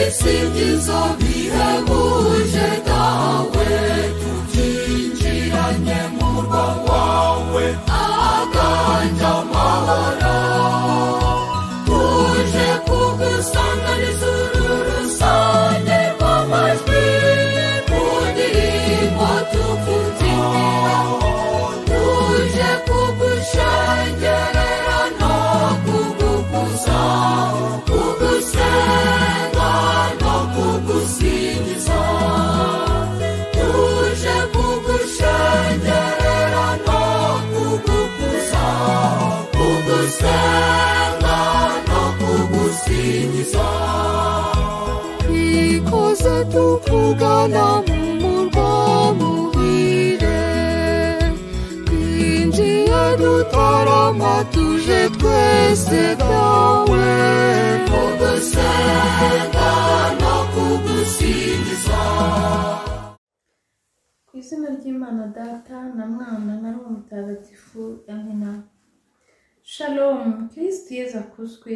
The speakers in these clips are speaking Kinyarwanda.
Ukisingiza bihebuje dawe tukinjiranye mu murwa wawe aganje amahoro tuje kugusanganiza uru rusange rw'amajwi mu ndirimbo tukubyinira tuje kugushengerera no kugukuza kugusenga no kugusingiza tuje kugushengerera no kugukuza kugusenga no kugusingiza ikoze tukugana mu murwa muhire twinjiye dutarama tuje twese byawe kugusenga no kugusingiza Ku izina ry'Imana Data na Mwana na Roho Mutagatifu hamwe nawe. Shalom, Kristo Yesu akuzwe.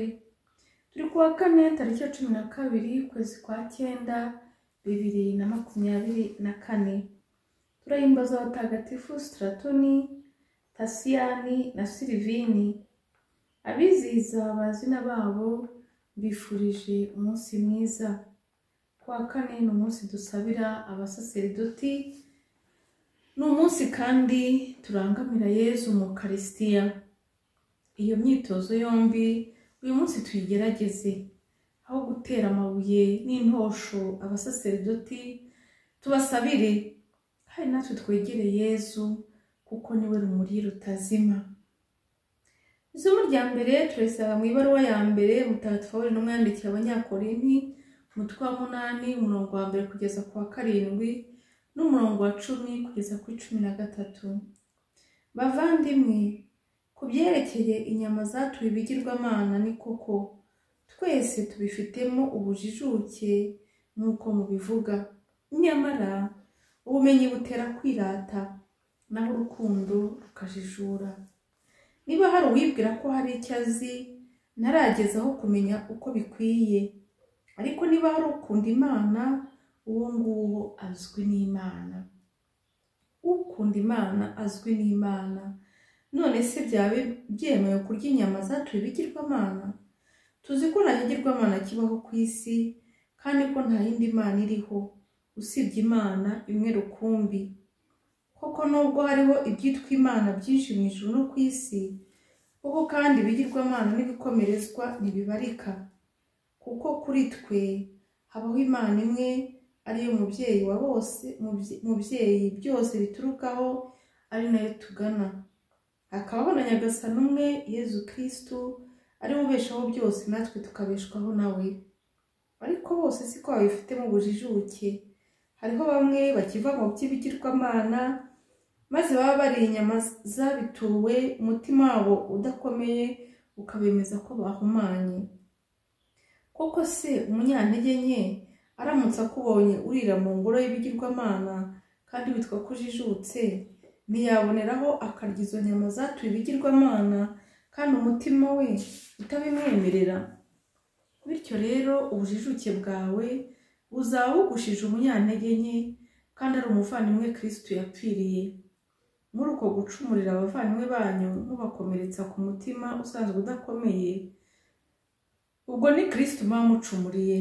Turi kuwa kane tariki ya cumi na kabiri ukwezi kwa cyenda bibiri na makumyabiri na kane. Turahimbaza abatagatifu Stratoni, Tasiyani na Silivini. Abizihiza abazina babo bifurije umunsi mwiza. Kuwa kane ni umunsi dusabira abasaseridoti ni umunsi kandi turangamira yezu mu karisitiya iyo myitozo yombi uyu munsi tuyigerageze aho gutera amabuye n'intosho abasaseridoti tubasabire hari natwe twegere yezu kuko niwe rumuri rutazima isomo rya mbere turisanga mu ibaruwa ya mbere mutagatifu pawulo n'umwandikira abanyakorinti umutwe wa munani umurongo wa mbere kugeza ku wa karindwi n'umurongo wa cumi kugeza kuri cumi na gatatu bavandimwe ku byerekeye inyama zaturiye ibigirwamana ni koko twese tubifitemo ubujijuke nk'uko mubivuga nyamara ubumenyi butera kwirata naho urukundo rukajijura niba hari uwibwira ko hari icyo azi ntaragezaho kumenya uko bikwiye ariko niba hari ukunda imana uwo nguwo azwi n'imana ukunda imana azwi n'imana none se byaba byemewe kurya inyama zatuye ibigirwamana tuzi ko nta kigirwamana kibaho ku isi kandi ko nta yindi mana iriho usibye imana imwe rukumbi koko nubwo hariho ibyitwa imana byinshi mu ijuru no ku isi koko kandi ibigirwamana n'ibikomerezwa ntibibarika kuko kuri twe habaho imana imwe ariyo mubyeyi wa bose mubye- mubyeyi byose biturukaho ari nayo tugana hakabaho na nyagasani umwe yezu kirisitu ariwe ubeshaho byose natwe tukabeshwaho nawe ariko bose siko babifitemo ubujijuke hariho bamwe bakiva mu by'ibigirwamana maze baba bariye inyama zabituwe umutima wabo udakomeye ukabemeza ko bahumanye koko se umunyantege nke aramutse akubonye urira mu ngoro y'ibigirwamana kandi witwa ko ujijutse ntiyaboneraho akarya izo nyama zatuye ibigirwamana kandi umutima we utabimwemerera bityo rero ubujijuke bwawe buzaba bugushije umunyantege nke kandi ari umuvandimwe kirisitu yapfiriye muri uko gucumurira abavandimwe banyu mubakomeretsa ku mutima usanzwe udakomeye ubwo ni kirisiti muba mucumuriye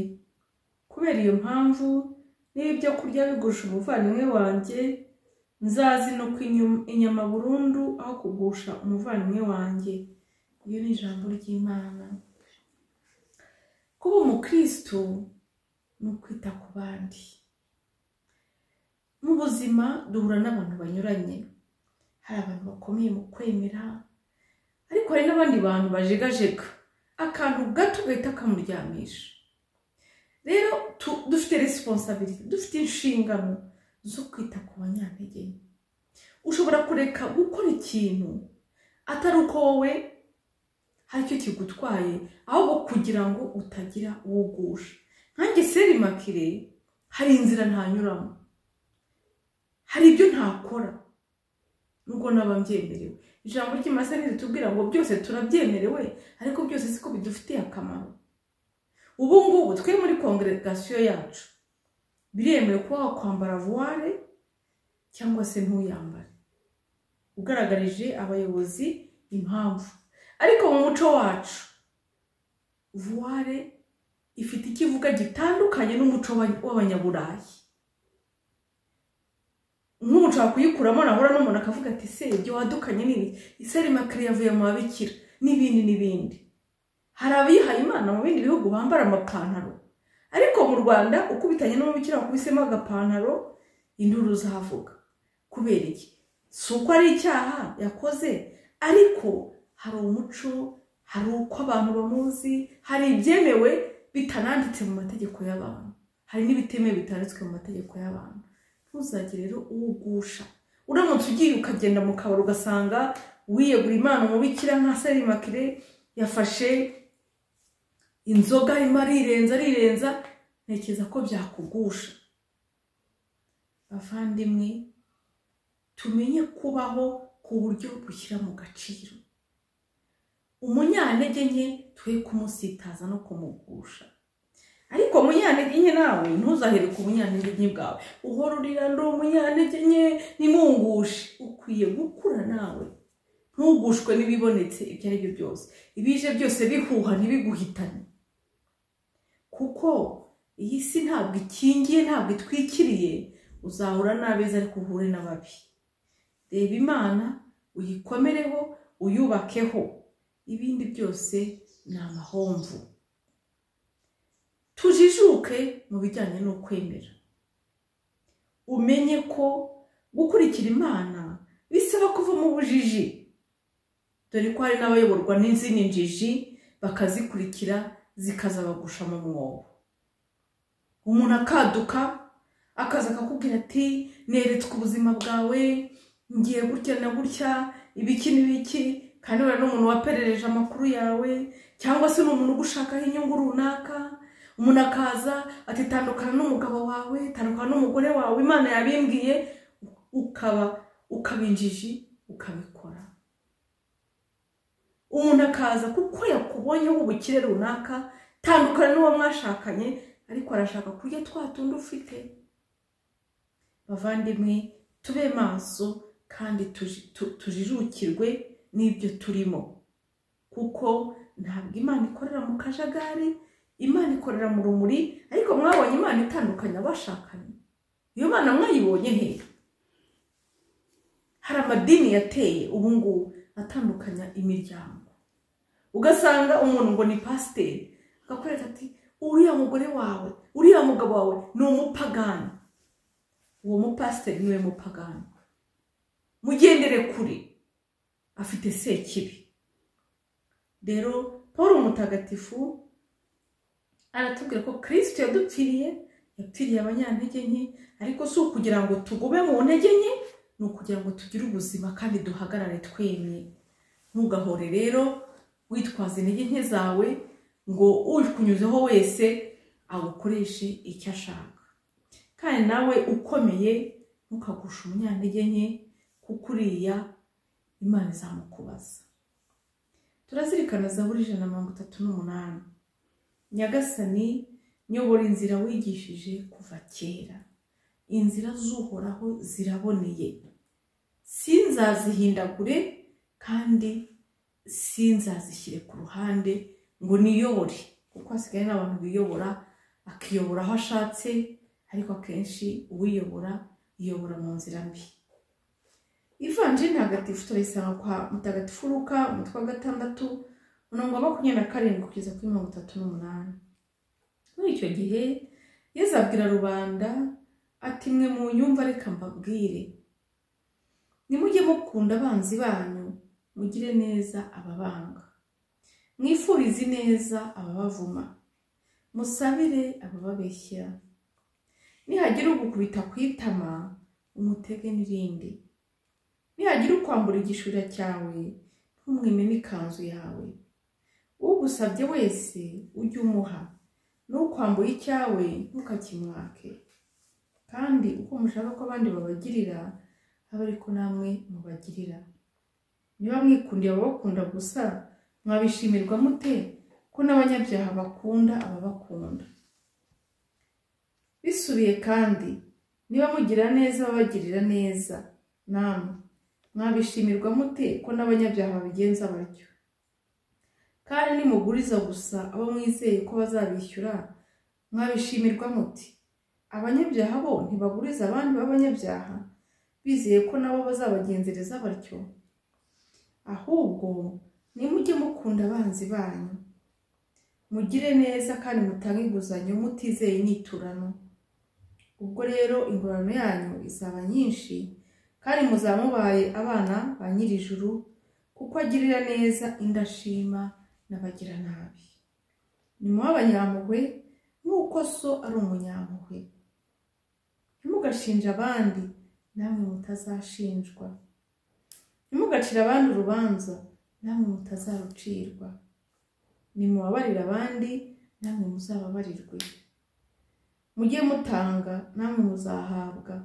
kubera iyo mpamvu niba ibyo kurya bigusha umuvandimwe wanjye nzazinuka inyum- inyama burundu aho kugusha umuvandimwe wanjye iyo ni ijambo ry'imana kuba umukristo ni ukwita ku bandi mu buzima duhura n'abantu banyuranye hari abantu bakomeye mu kwemera ariko hari n'abandi bantu bajegajega akantu gato gahita kamuryamisha rero tu- dufite resiponsabiriti dufite inshingano zo kwita ku banyantege nke ushobora kureka gukora ikintu atari uko wowe hari icyo kigutwaye ahubwo kugira ngo utagira uwugusha nkanjye seri makire hari inzira ntanyuramo hari ibyo ntakora nubwo naba mbyemerewe ijambo ry'imasa ntitutubwira ngo byose turabyemerewe ariko byose siko bidufitiye akamaro ubu ngubu twe muri kongeregasiyo yacu biremewe kuba wakwambara vuware cyangwa se ntuyambare ugaragarije abayobozi impamvu ariko mu muco wacu vuware ifite ikivuga gitandukanye n'umuco wa- w'abanyaburayi nk'ubu nshobora kuyikuramo nahura n'umuntu akavuga ati se ibyo wadukanye nini iseri makare yavuye mu babikira n'ibindi n'ibindi hari abihaye imana mu bindi bihugu bambara amapantaro ariko mu rwanda ukubitanye n'umubikira wakubisemo agapantaro induru uzavuga kubera iki si uko ari icyaha yakoze ariko hari umuco hari uko abantu bamuzi hari ibyemewe bitananditse mu mategeko y'abantu hari n'ibitemewe bitanditswe mu mategeko y'abantu ntuzagire rero uwugusha uramutse ugiye ukagenda mu kabari ugasanga wiyegura imana umubikira nka serimakire yafashe inzoga arimo arirenza arirenza ntekereza ko byakugusha bavandimwe tumenye kubaho ku buryo bushyira mu gaciro umunyantege nke twe kumusitaza no kumugusha ariko umunyantege nke nawe ntuzahere ku bunyantege nke bwawe uhora urira ndi umunyantege nke nimungushe ukwiye gukura nawe ntugushwe n'ibibonetse ibyo ari byo byose ibije byose bihuha ntibiguhitane kuko iyi si ntabwo ikingiye ntabwo itwikiriye uzahura n'abeza ariko uhure n'ababi reba imana uyikomereho uyubakeho ibindi byose ni amahomvu tujijuke mu bijyanye no kwemera umenye ko gukurikira imana bisaba kuva mu bujiji dore ko hari n'abayoborwa n'izindi njiji bakazikurikira zikazabagusha mu mwobo umuntu akaduka akaza akakubwira ati neretswe ubuzima bwawe ngiye gutya na gutya ibiki n'ibiki kandi wenda n'umuntu waperereje amakuru yawe cyangwa se ni umuntu ugushakaho inyungu runaka umuntu akaza ati tandukana n'umugabo wawe tandukana n'umugore wawe imana yabimbwiye ukaba ukaba injiji ukabikora umuntu akaza kuko yakubonyeho ubukire runaka tandukana n'uwo mwashakanye ariko arashaka kurya twa tundi ufite bavandimwe tube maso kandi tuji- tu- tujijukirwe n'ibyo turimo kuko ntabwo imana ikorera mu kajagari imana ikorera mu rumuri ariko mwabonye imana itandukanya abashakanye iyo mana mwayibonye hehe hari amadini yateye ubu ngubu atandukanya imiryango ugasanga umuntu ngo ni pasiteri akakwereka ati uriya mugore wawe uriya mugabo wawe ni umupagani uwo mupasiteri niwe mupagani mugendere kure afite sekibi rero paul umutagatifu aratubwira ko kirisito yadupfiriye yapfiriye abanyantege nke ariko si ukugira ngo tugume mu ntege nke ni ukugira ngo tugire ubuzima kandi duhagarare twemye ntugahore rero witwaza intege nke zawe ngo ukunyuzeho wese agukoreshe icyo ashaka kandi nawe ukomeye ntukagushe umunyantege nke kuko uriya imana izamukubaza turazirikana zaburi ijana na mirongo itatu n'umunani nyagasani nyobora inzira wigishije kuva kera inzira z'uhoraho ziraboneye sinzazihindagure kandi sinzazishyire ku ruhande ngo niyobore kuko hasigaye n'abantu biyobora akiyobora aho ashatse ariko akenshi uwiyobora yiyobora mu nzira mbi ivanjiri ntagatifu turayisanga kwa mutagatifu ruka umutwe wa gatandatu umurongo wa makumyabiri na karindwi kugeza kuri mirongo itatu n'umunani muri icyo gihe yezu abwira rubanda ati mwe mu nyumva reka mbabwire nimujye mukunda abanzi banyu mugire neza ababanga mwifurize neza ababavuma musabire abababeshyera nihagira ugukubita ku itama umutege n'irindi nihagira ukwambura igishura cyawe ntumwime n'ikanzu yawe ugusabye wese ujye umuha n'ukwambuye icyawe ntukakimwake kandi uko mushaka ko abandi babagirira aba ariko namwe mubagirira niba mwikundira ababakunda gusa mwabishimirwa mute ko n'abanyabyaha bakunda ababakunda bisubiye kandi niba mugira neza babagirira neza namwe mwabishimirwa mute ko n'abanyabyaha babigenza batyo kandi nimuguriza gusa abo mwizeye ko bazabishyura mwabishimirwa muti abanyabyaha bo ntibaguriza abandi b'abanyabyaha bizeye ko nabo bazabagenzereza batyo ahubwo nimujye mukunda abanzi banyu mugire neza kandi mutange inguzanyo mutizeye inyiturano ubwo rero ingororano yanyu izaba nyinshi kandi muzaba mubaye abana ba nyir'ijuru kuko agirira neza indashima n'abagiranabi ni muba abanyampuhwe nk'uko so ari umunyampuhwe ntimugashinje abandi namwe mutazashinjwa ntimugacire abandi urubanza namwe mutazarucirwa nimubabarire abandi namwe muzababarirwe mujye mutanga namwe muzahabwa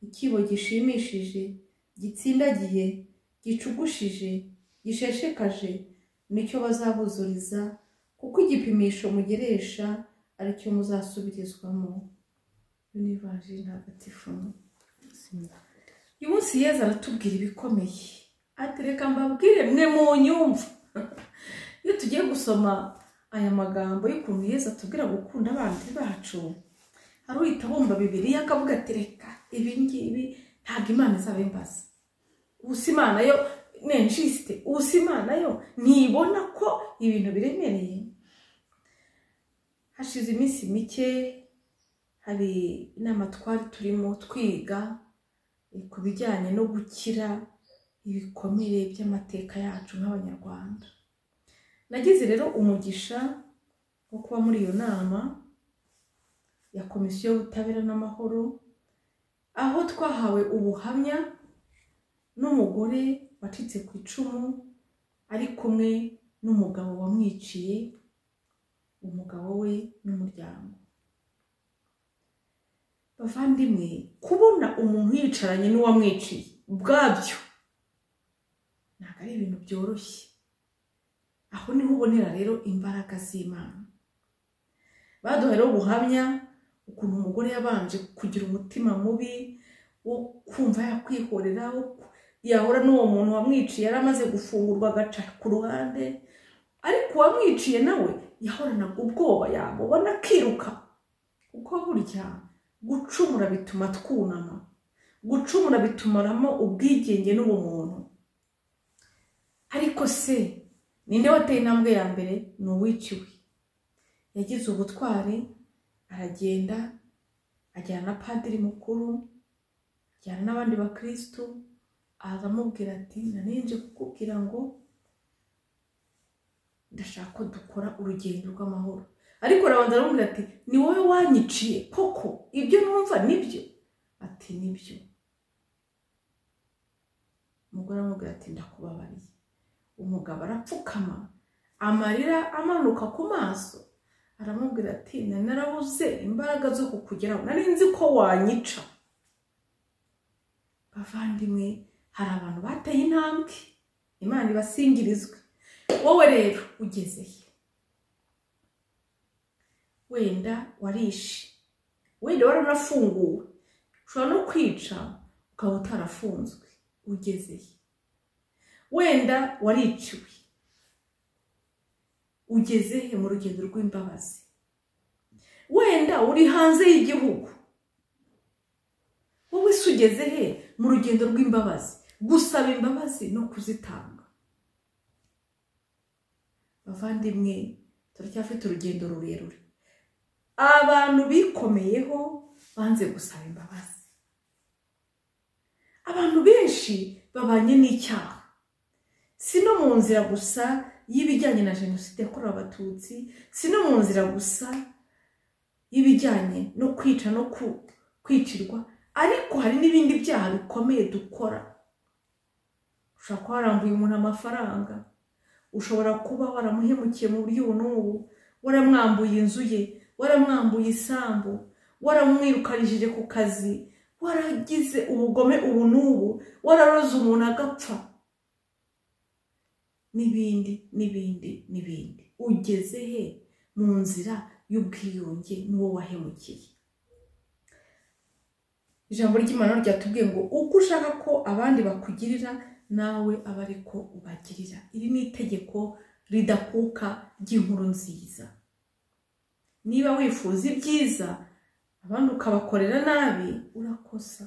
ikibo gishimishije gitsindagiye gicugushije gisheshekaje nicyo bazabuzuriza kuko igipimisho mugeresha aricyo muzasubirizwamo yunivaje ntagatifu uyu munsi yeza aratubwira ibikomeye atereka mbabwire mwe mu nyumva iyo tugiye gusoma aya magambo y'ukuntu yeza atubwira gukunda abanzi bacu hari uhita abumva bibiri akavuga ati reka ibi ngibi ntabwo imana izaba imbaza gusa imana yo menjisite gusa imana yo ntibona ko ibintu biremereye hashize iminsi mike hari inama twari turimo twiga ku bijyanye no gukira ibikomere by'amateka yacu nk'abanyarwanda nagize rero umugisha wo kuba muri iyo nama ya komisiyo y'ubutabera n'amahoro aho twahawe ubuhamya n'umugore wacitse ku icumu ari kumwe n'umugabo wamwiciye umugabo we n'umuryango bavandimwe kubona umuntu yicaranye n'uwamwiciye ubwabyo ntabwo ari ibintu byoroshye aho niho ubonera rero imbaraga z'imana baduha rero ubuhamya ukuntu umugore yabanje kugira umutima mubi wo kumva yakwihorera yahura n'uwo muntu wamwiciye yari amaze gufungurwa agaca ku ruhande ariko uwamwiciye nawe yahoranaga ubwoba yamubona akiruka kuko burya gucumura bituma twunama gucumura bitumaramo ubwigenge n'ubumuntu ariko se ninde wateye intambwe ya mbere ni uwiciwe yagize ubutwari aragenda ajyana na padiri mukuru ajyana n'abandi bakirisitu aza amubwira ati nanenje kukubwira ngo ndashaka ko dukora urugendo rw'amahoro ariko arabanza aramubwira ati ni wowe wanyiciye koko ibyo numva nibyo ati nibyo umugore aramubwira ati ndakubabariye umugabo arapfukama amarira amanuka ku maso aramubwira ati nari narabuze imbaraga zo kukugeraho nari nzi ko wanyica bavandimwe hari abantu bateye intambwe imana ibasingirizwe wowe rero ugezeye wenda warishe wenda waranafunguwe ushobora no kwica ukaba utarafunzwe ugezeye wenda wariciwe ugeze he mu rugendo rw'imbabazi wenda uri hanze y'igihugu wowe se ugeze he mu rugendo rw'imbabazi gusaba imbabazi no kuzitanga bavandimwe turacyafite urugendo rurerure abantu bikomeyeho banze gusaba imbabazi abantu benshi babanye n'icyaha si no mu nzira gusa y'ibijyanye na jenoside yakorewe abatutsi si no mu nzira gusa y'ibijyanye no kwica no kwicirwa ariko hari n'ibindi byaha bikomeye dukora ushobora kuba warambuye umuntu amafaranga ushobora kuba waramuhemukiye mu buryo ubu n'ubu waramwambuye inzu ye waramwambuye isambu waramwirukanishije ku kazi waragize ubugome ubu n'ubu wararoze umuntu agapfa n'ibindi n'ibindi n'ibindi ugeze he mu nzira y'ubwiyunge n'uwo wahemukiye ijambo ry'imana ryatubwiye ngo uko ushaka ko abandi bakugirira nawe aba ari ko ubagirira iri ni itegeko ridakuka ry'inkuru nziza niba wifuza ibyiza abandi ukabakorera nabi urakosa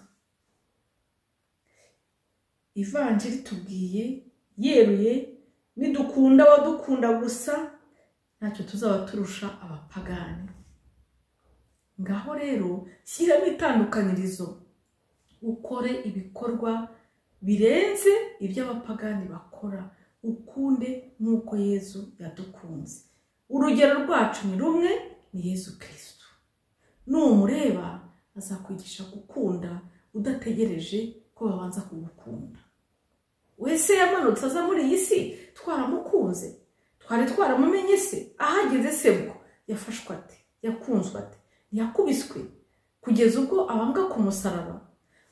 ivanjiri tubwiye yeruye nidukunda abadukunda gusa ntacyo tuzaba turusha abapagani ngaho rero shyiramo itandukanirizo ukore ibikorwa birenze ibyo abapagani bakora ukunde nk'uko yezu yadukunze urugero rwacu ni rumwe ni yezu kirisitu numureba azakwigisha gukunda udategereje ko babanza kugukunda wese yamanutse aza muri iyi si twaramukunze twari twaramumenye se ahageze se bwo yafashwe ate yakunzwe ate yakubiswe kugeza ubwo abambwa ku musaraba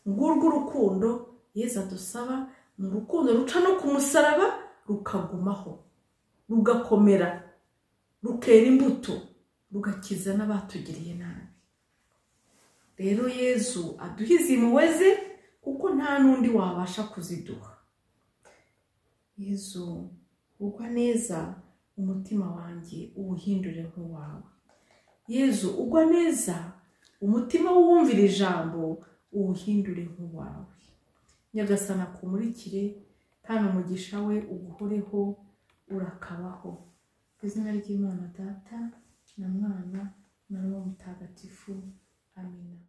ngurwo urukundo yeza dusaba ni urukundo ruca no ku musaraba rukagumaho rugakomera rukera imbuto rugakiza n'abatugiriye nabi rero yezu aduhe izi mpuwe ze kuko nta n'undi wabasha kuziduha yezu ugwa neza umutima wanjye uwuhindure nk'uwawe yezu ugwa neza umutima w'uwumvira ijambo uwuhindure nk'uwawe nyagasana kumurikire kandi umugisha we uguhoreho urakabaho ku izina ry'imana data na mwana na roho mutagatifu amina